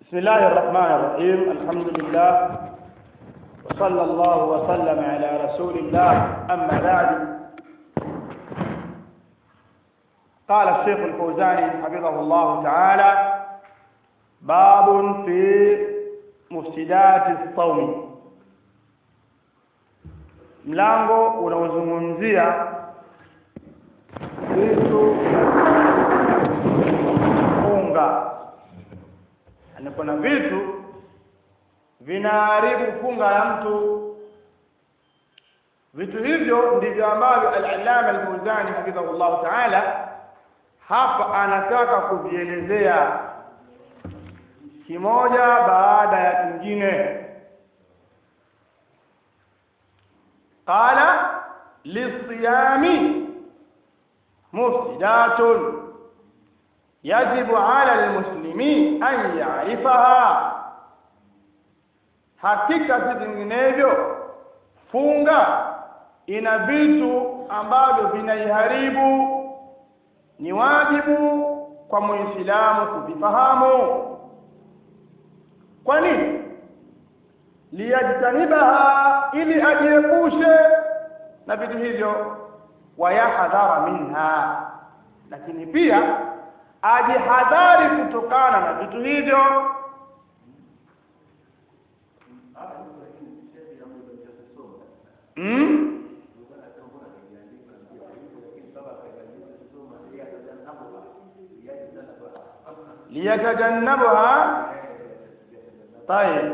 بسم الله الرحمن الرحيم الحمد لله وصلى الله وسلم على رسول الله أما بعد قال الشيخ الفوزاني حفظه الله تعالى باب في مفسدات الصوم mlango unaozungumzia vitu funga yani kuna vitu vinaharibu funga ya mtu vitu hivyo ndivyo ambavyo al-allama al-fawzani hafidhahullah ta'ala hapa anataka kuvielezea kimoja baada ya kingine qala lisiyami mufsidatun yajibu ala almuslimi an yarifaha hakika si vinginevyo funga ina vitu ambavyo vinaiharibu ni wajibu kwa muislamu kuvifahamu kwa nini liyajtanibaha ili ajiepushe na vitu hivyo wayahadhara minha lakini pia ajihadhari kutokana na vitu hivyo mm? liyatajannabuha tayib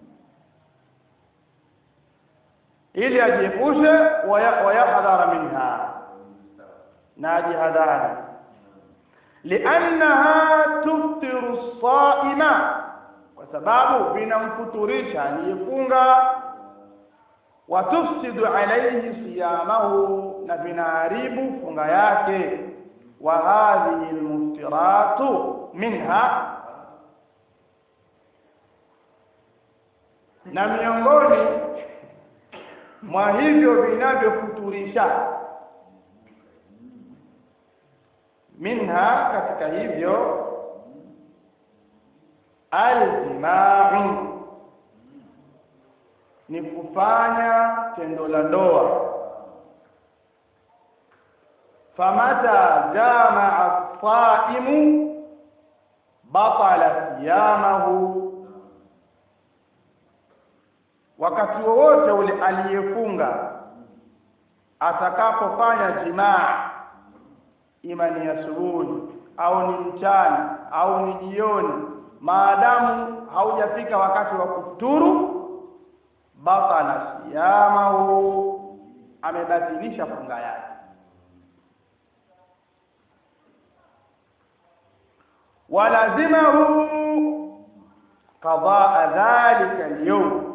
ili ajiepushe wayahadhara minha na ajihadhari liannaha tuftiru saima kwa sababu vinamfuturisha aliyefunga watufsidu alayhi siyamahu na vinaharibu funga yake wa hadhihi almuftiratu minha na miongoni mwa hivyo vinavyofuturisha minha katika hivyo aljimau ni kufanya tendo la ndoa famata jamaa saimu batala siyamahu wakati wowote ule aliyefunga atakapofanya jimaa ima ni asubuhi au ni mchana au ni jioni maadamu haujafika wakati wa kufuturu batala siyamahu amebatilisha funga yake walazimahu qadaa dhalika alyawm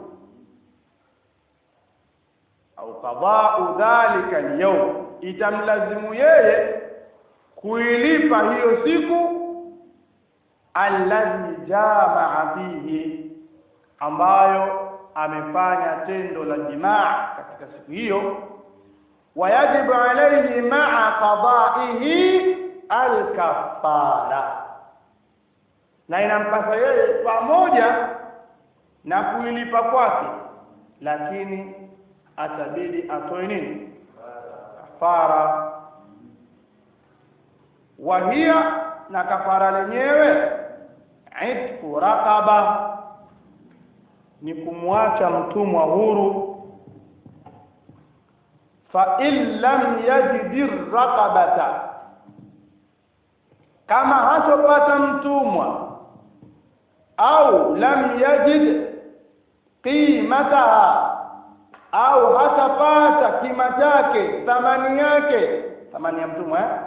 au qadau dhalika alyawm itamlazimu yeye kuilipa hiyo siku alladhi jamaa fihi ambayo amefanya tendo la jimaa katika siku hiyo wayajibu alayhi maa qadaihi alkafara na inampasa yeye pamoja na kuilipa kwake lakini atabidi atoe nini kafara wahia na kafara lenyewe itku raqaba ni kumwacha mtumwa huru fa in lam yajid raqabata kama hatopata mtumwa au lam yajid qimataha au hatapata kima chake thamani yake thamani ya mtumwa eh?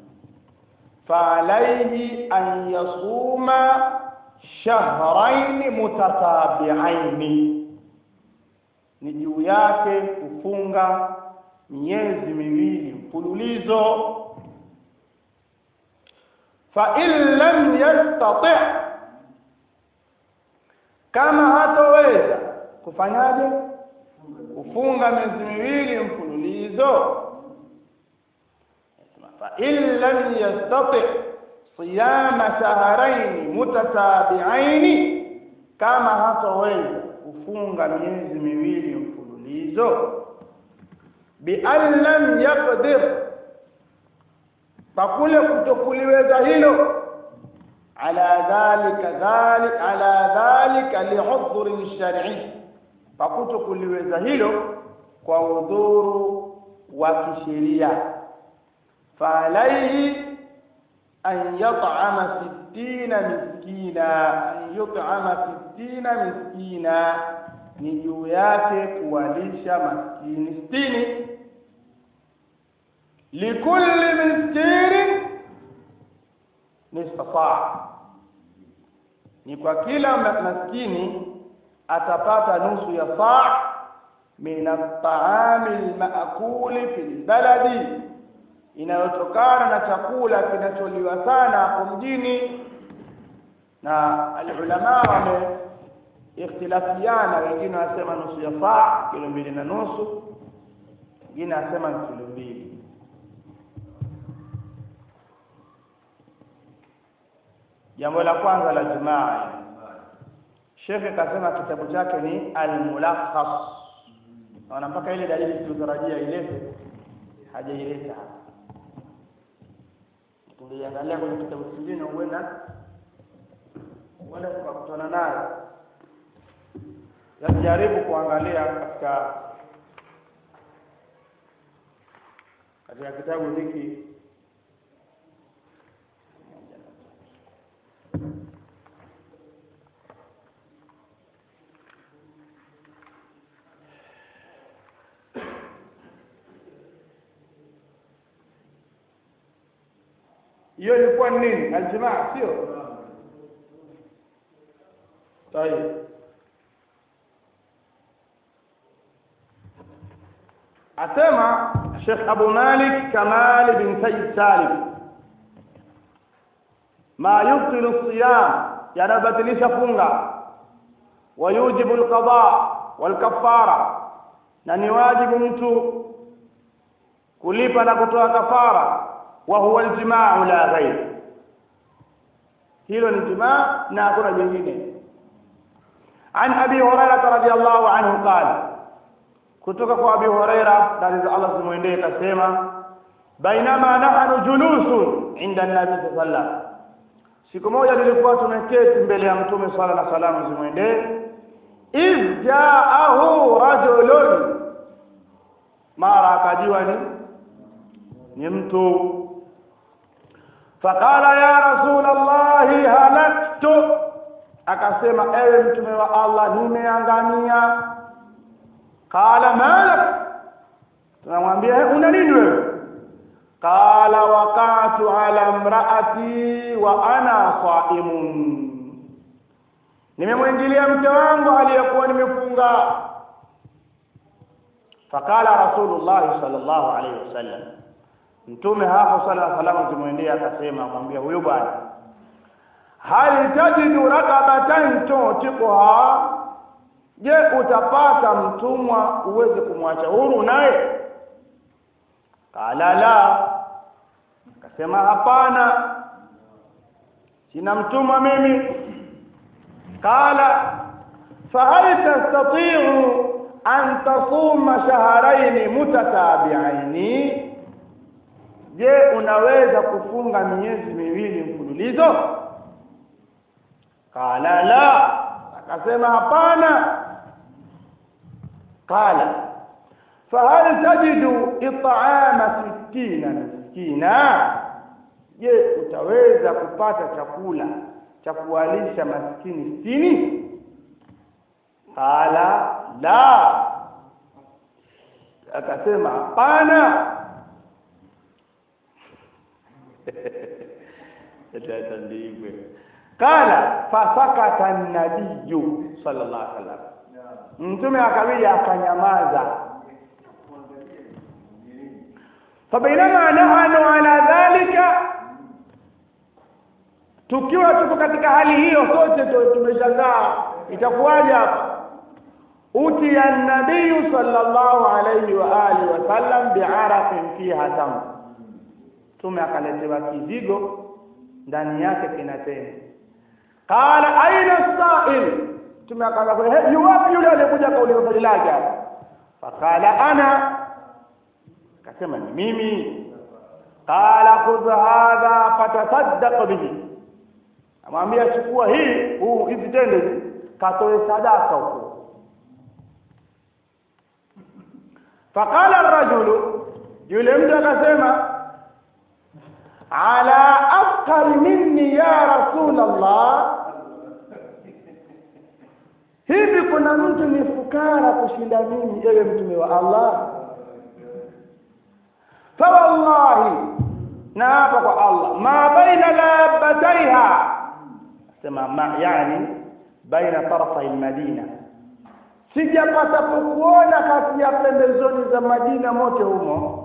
فعليه أن يصوم شهرين متتابعين ni juu yake kufunga miezi miwili mfululizo fa in lam yastati kama hatoweza kufanyaje kufunga miezi miwili mfululizo فإن لم يستطع صيام شهرين متتابعين kama hataweza kufunga miezi miwili mfululizo bian lam yaqdir kwa kule kutokuliweza hilo ala dhalika dhalik ala dhalika liudhuri shar'i kwa kutokuliweza hilo kwa udhuru wa kisheria فعليه أن يطعم ستين مسكينا أن يطعم ستين مسكينا ni juu yake kuwalisha maskini sitini likulli miskinin nisfa saa ni kwa kila maskini atapata nusu ya saa min at-ta'ami al-ma'kuli fil baladi inayotokana na chakula kinacholiwa sana hapo mjini na alulama wame ikhtilafiana wengine wanasema nusu ya saa kilo mbili na nusu wengine wanasema ni kilo mbili jambo la kwanza la jumaa shekhe kasema kitabu chake ni almulakhas naona mpaka ile dalili tulitarajia ilete hajaileta hapa tungeiangalia kwenye kitabu kingine huenda huenda tukakutana nayo jaribu kuangalia katika katika kitabu hiki hiyo ilikuwa ni nini aljamaa sio tayeb asema Sheikh Abu Malik Kamal bin Sayyid Salim ma yubtilu siyam yanabatilisha funga wa yujibu alqada wal kaffara na ni wajibu mtu kulipa na kutoa kafara wa huwa aljimaa la ghair hilo ni jimaa na hakuna jingine عن ابي هريره رضي الله عنه قال kutoka kwa Abi Huraira radhi za Allah zimwendee kasema bainama nahnu julusun inda nabi sallallahu siku moja nilikuwa tumeketi mbele ya mtume swalla na salamu zimwendee iz jaahu rajulun mara akajiwa ni ni mtu faqala ya rasul allahi halaktu akasema ewe mtume wa Allah nimeangamia qala malak tunamwambia una nini wewe qala waqatu ala imraati wa ana saimun nimemwingilia mke wangu aliyekuwa nimefunga faqala rasulullah sallallahu alaihi wasallam mtume hapo sala na salamu zimwendea akasema mwambia huyo bwana hal tajidu rakabatan tutiquha je utapata mtumwa uweze kumwacha huru naye kala la akasema hapana sina mtumwa mimi kala fahal tastati'u an tasuma shahrayn mutatabi'aini je unaweza kufunga miezi miwili mfululizo kala la akasema hapana qala fahal tajidu it'ama sittina miskina je utaweza kupata chakula cha kuwalisha maskini sitini qala la akasema hapana tatandikwe qala fasakata an-nabiyyu sallallahu alaihi wasallam mtume akabidi akanyamaza fabainama nahanu ala dhalika tukiwa tuko katika hali hiyo sote tumeshangaa itakuwaje hapa utiya nabiyu sallallahu alayhi wa alihi wasallam bi'araqin fiha tam tume akaletewa kizigo ndani yake kina tende qala aina sa'il mtume akaanza kwa hey, yuwapi yule aliyekuja akauliza swali lake hapa faqala ana akasema ni mimi qala khudh hadha fatasaddaq bihi amwambia chukua hii huu hizi tende hizi katoe sadaka huko faqala ar-rajulu yule mtu akasema ala afqar minni ya rasul Allah hivi kuna mtu ni fukara kushinda mimi ewe mtume wa Allah fa wallahi na hapa kwa Allah ma baina labataiha sema ma yani baina tarafa almadina sijapata kuona kati ya pembezoni za Madina mote humo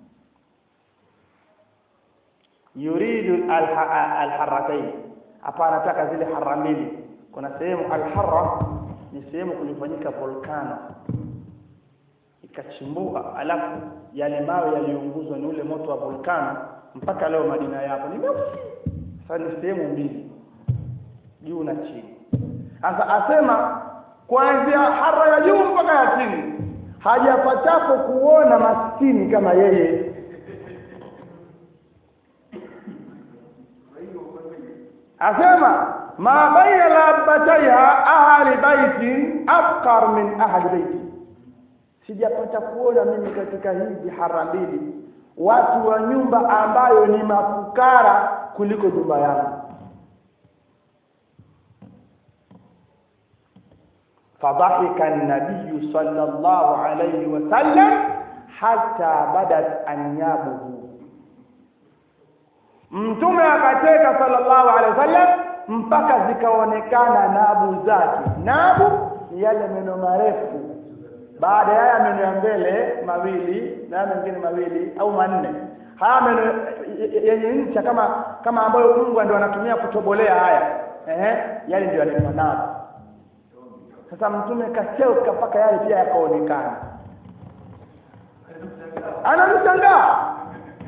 yuridu alharratain hapa anataka zile harra mbili kuna sehemu alharra ni sehemu kulifanyika volcano ikachimbuka alafu yale mawe yaliunguzwa ni ule moto wa volcano mpaka leo Madina yapo ni meusi sasa ni sehemu mbili juu na chini sasa asema kuanzia hara ya juu mpaka ya chini hajapatapo kuona maskini kama yeye asema ma baina labataiha ahli baiti afqar min ahli baiti sijapata kuona mimi katika hizi hara mbili watu wa nyumba ambayo ni mafukara kuliko nyumba yangu فضحك النبي صلى الله عليه وسلم حتى بدت أنيابه mtume akacheka sallallahu alaihi wasallam mpaka zikaonekana nabu zake nabu ni yale meno marefu baada ya haya meno ya mbele mawili na haya mengine mawili au manne haya meno yenye ncha kama kama ambayo Mungu ndio anatumia kutobolea haya ehe yale ndio yanaitwa nabu sasa mtume kacheuka mpaka yale pia yakaonekana anamshangaa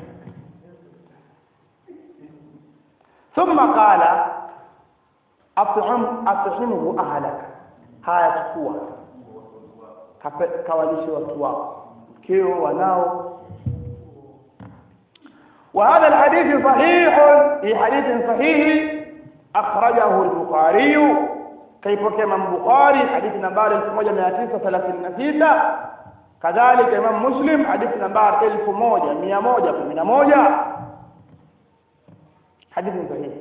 thumma qala at'am at'imhu ahlaka haya chukua kawalishe watu wako mkeo wanao وهذا الحديث صحيح في حديث صحيح أخرجه البخاري kaipokea Imam Bukhari hadithi nambari 1936 kadhalika Imam Muslim hadithi nambari 1111 hadithi sahihi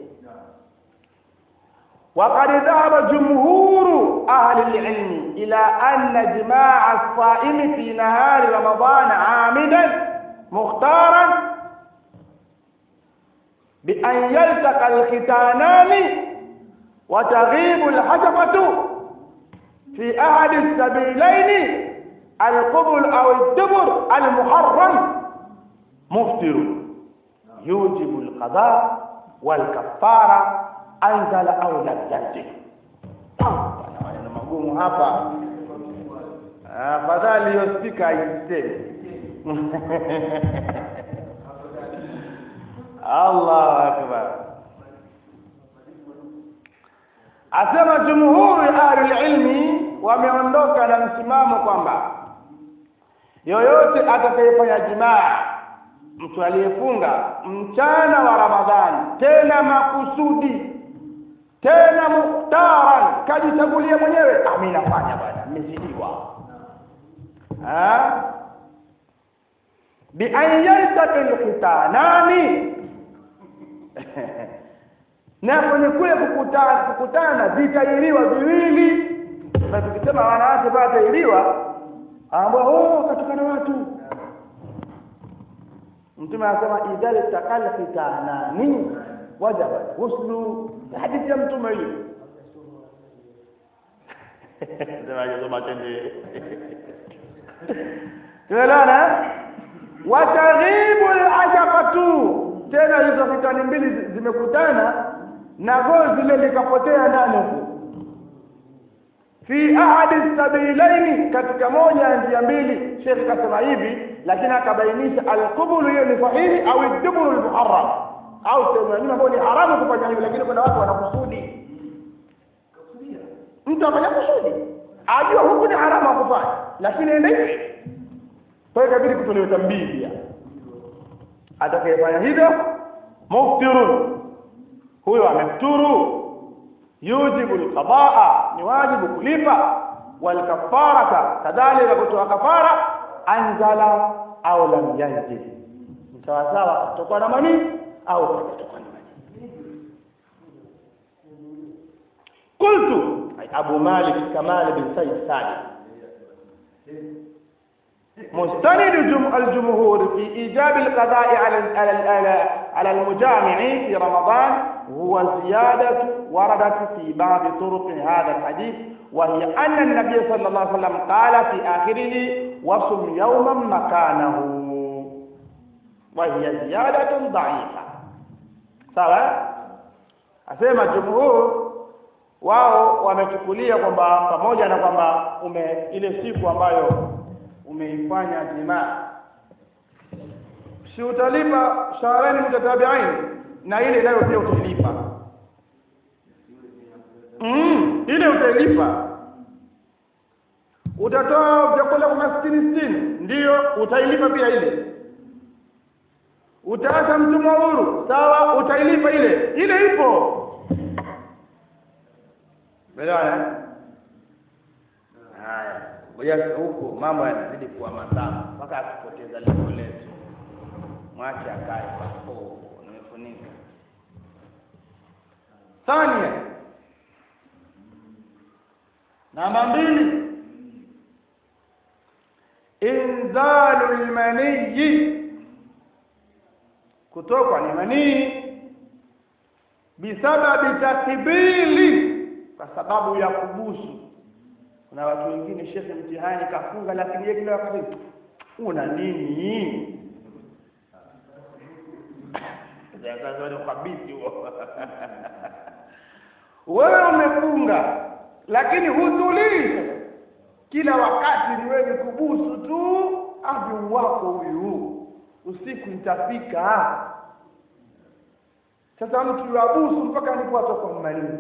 وقد ذهب جمهور أهل العلم إلى أن جماع الصائم في نهار رمضان عامدا مختارا بأن يلتقى الختانان وتغيب الحشفة في أحد السبيلين القبل أو الدبر المحرم مفطر يوجب القضاء والكفارة أنزل أو لم ينزل maneno magumu hapa afadhali hiyo spika aiseme Allahu akbar asema jumhuri ahli ilmi wameondoka na msimamo kwamba yoyote atakayefanya jimaa mtu aliyefunga mchana wa Ramadhani tena makusudi tena muktaran kajichagulia mwenyewe mimi nafanya bwana nimezidiwa bi an yaltaqi alqitanani na kwenye kule kukutana kukutana vitairiwa viwili na tukisema wanawake pale tairiwa ambao oh katukana watu mtume anasema idhal takal khitanani wajaba ghuslu hadithi ya mtume hiyo sema soma tende tuelewana wataghibu alashaqatu tena hizo kitani mbili zimekutana na gozi lile likapotea ndani huko fi ahadi sabilaini katika moja ya njia mbili shekh kasema hivi lakini akabainisha alqubulu hiyo ni sahihi au duburu almuharram au sehemu ya nyuma ambayo ni haramu kufanya hivyo lakini kuna watu wanakusudi mtu afanya kusudi ajua huku ni haramu akufanya lakini enda hivi kwa hiyo ikabidi kutolewa tambii pia atakayefanya hivyo muftirun huyo amefuturu yujibu alqadaa ni wajibu kulipa walkafarata kadhalika kutoa kafara anzala au lam yanzil ni sawasawa kutokwa na manii au kutokwa na manii qultu ay abu malik kamal bin said salim مستند جم الجمهور في إيجاب القضاء على على على على المجامع في رمضان هو زيادة وردت في بعض طرق هذا الحديث وهي أن النبي صلى الله عليه وسلم قال في آخره وصم يوما مكانه وهي زيادة ضعيفة sawa asema jumhur wao wamechukulia kwamba pamoja na kwamba ume ile siku ambayo umeifanya jimaa si utalipa shahrani mutatabiain na ile nayo pia utailipa mm, ile utailipa utatoa vyakula kwa maskini sitini ndiyo utailipa pia ile utaacha mtumwa huru sawa utailipa ile ile ipo Belewana? Haya, ngoja huko mambo yanazidi kuwa matamu mpaka akipoteza lengo letu. Mwache akae papo, nimefunika. Thania, namba mbili, inzalu lmaniyi, kutokwa ni manii bisababi takbili, kwa sababu ya kubusu kuna watu wengine shekhe mtihani kafunga lakini yeye kila wakati una nini kabisi huo wewe umefunga lakini hutulii kila wakati ni wewe kubusu tu avi wako huyu usiku itafika sasa mtu yabusu mpaka alipoatoka mmalini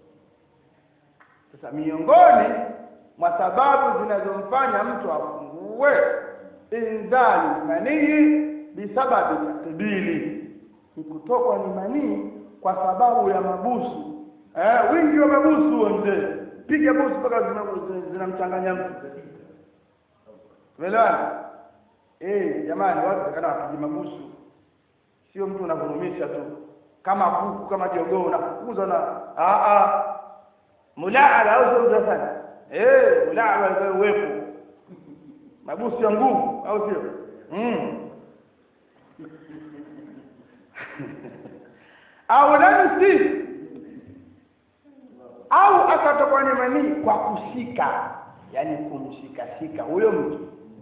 sasa miongoni mwa sababu zinazomfanya mtu afungue inzali manii bisababi takdili ni kutokwa ni manii kwa sababu ya mabusu eh, wingi wa mabusu huo mzee piga busu mpaka zinamchanganya mtu tumeelewana eh jamani watu takana wapige mabusu sio mtu unavurumisha tu kama kuku kama jogoo unafukuza na a a mulaaba au sio mtasani eh mulaaba uwepo mabusu ya nguvu au sio mm. au lamsi au akatokwa ni manii kwa kushika yani kumshikashika huyo mtu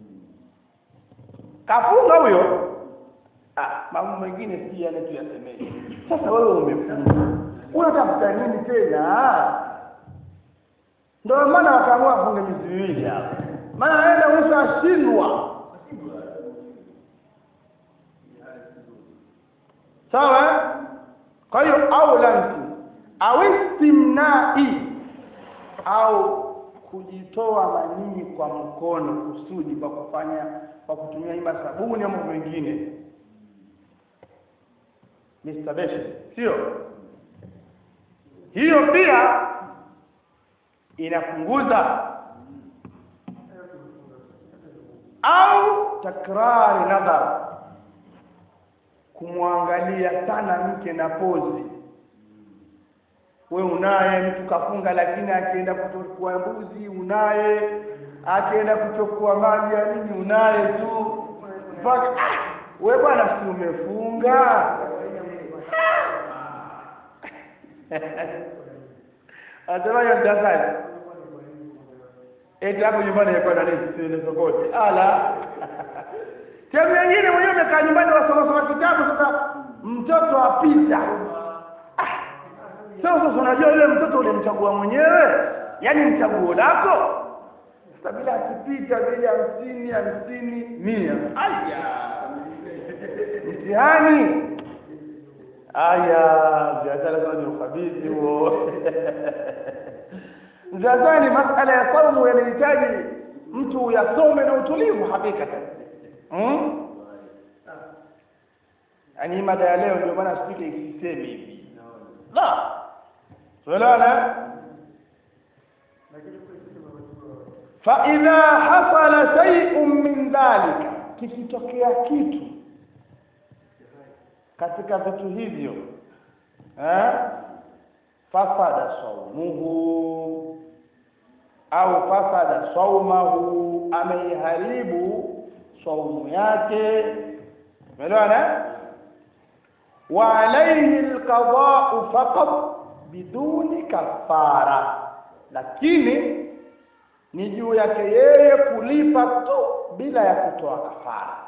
kafunga huyo ah, mambo mengine si yale tu yasemee sasa wewe umefunga unatafuta nini tena ndio maana wakaamua afunge miezi miwili hapo maana aenda mwisho ashindwa sawa kwa hiyo au lansi au istimnai au kujitoa manii kwa mkono kusudi kwa kufanya kwa kutumia ima sabuni au mambo mengine masturbation sio hiyo pia inapunguza au takrari nadhar kumwangalia sana mke na pozi we unaye mtu kafunga lakini akienda kuchukua mbuzi unaye akienda kuchukua maji ya nini unaye tu mpaka ah, we bwana si umefunga asemaje mtangazi eti hapo nyumbani ilikuwa na nini siende sokote ala sehemu nyingine mwenyewe umekaa nyumbani wasoma soma kitabu sasa mtoto apita sasa sasa unajua yule mtoto ulimchagua mwenyewe yaani mchaguo lako sasa bila akipita vile hamsini hamsini mia aya mtihani aya biashara sana ni ukabidhi huo sasa masala ya saumu yanahitaji mtu yasome na utulivu hakikatan hmm? yaani mada ya leo ndio maana spika isisemi hivi la tuelewana faidha hasala shay'un min dhalika kikitokea kitu katika vitu hivyo eh fasada saumuhu au fasada saumahu ameiharibu saumu yake umeelewana wa alayhi alqada'u faqat biduni kafara lakini ni juu yake yeye kulipa tu bila ya kutoa kafara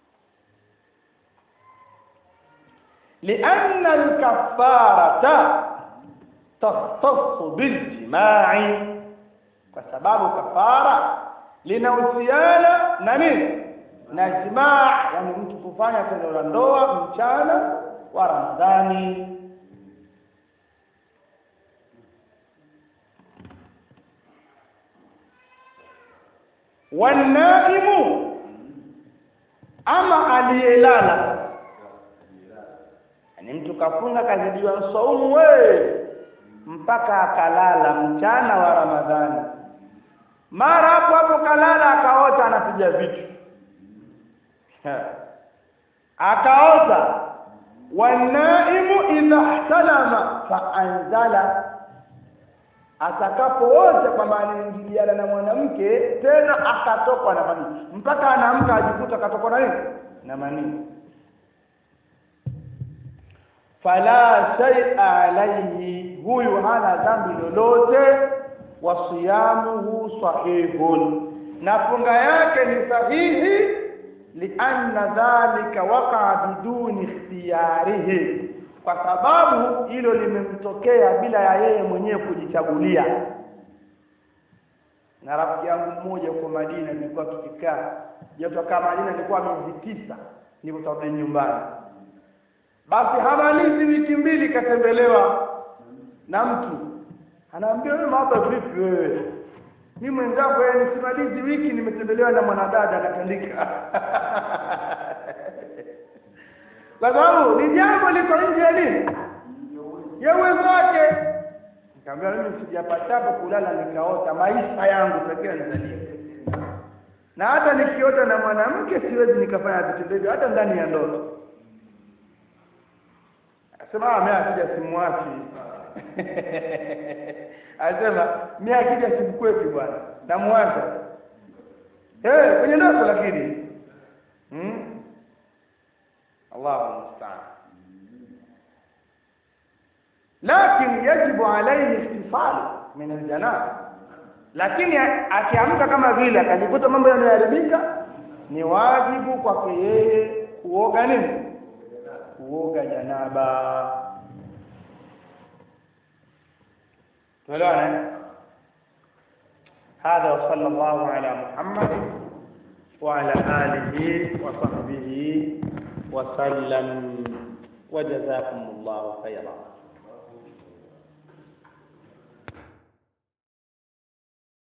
لأن الكفارة تختص بالجماع فسبب كفارة linahusiana na nini na jimaa yani mtu kufanya tendo la ndoa mchana wa ramadhani wanaimu ama aliyelala yani mtu kafunga kazidiwa saumu we mpaka akalala mchana wa ramadhani mara hapo hapo kalala akaota anapiga vitu akaota wanaimu idha ihtalama faanzala atakapoota kwamba anaingiliana na mwanamke tena akatokwa na manii mpaka anaamka ajikuta akatokwa na nini na manii fala shay'a alayhi huyu hana dhambi lolote wa siyamuhu sahihun na funga yake ni sahihi lianna dhalika waqa'a biduni ikhtiyarihi kwa sababu hilo limemtokea bila ya yeye mwenyewe kujichagulia na rafiki yangu mmoja huko Madina nilikuwa tukikaa joto kama Madina nilikuwa miezi tisa nilipotarudi nyumbani basi hamalizi wiki mbili katembelewa na mtu anaambia wewe mambo vipi wewe mimi mwenzako yeye nisimalizi wiki nimetembelewa na mwanadada anatandika kwa sababu ni jambo liko nje ya nini ya uwezo wake nikamwambia mimi sijapatapo kulala nikaota maisha yangu pekee nizalie na hata nikiota na mwanamke siwezi nikafanya vitendo hivyo hata ndani ya ndoto asema ah mimi akija simwachi asema mimi akija simkwepi bwana namwacha eh kwenye ndoto lakini hmm? Allahu musta'an lakini yajibu alayhi ihtifal min aljanaba lakini akiamka kama vile akajikuta mambo yameharibika ni wajibu kwake yeye kuoga nini kuoga janaba tuelewane هذا وصلى الله على محمد وعلى آله وصحبه وسلم وجزاكم الله خيرا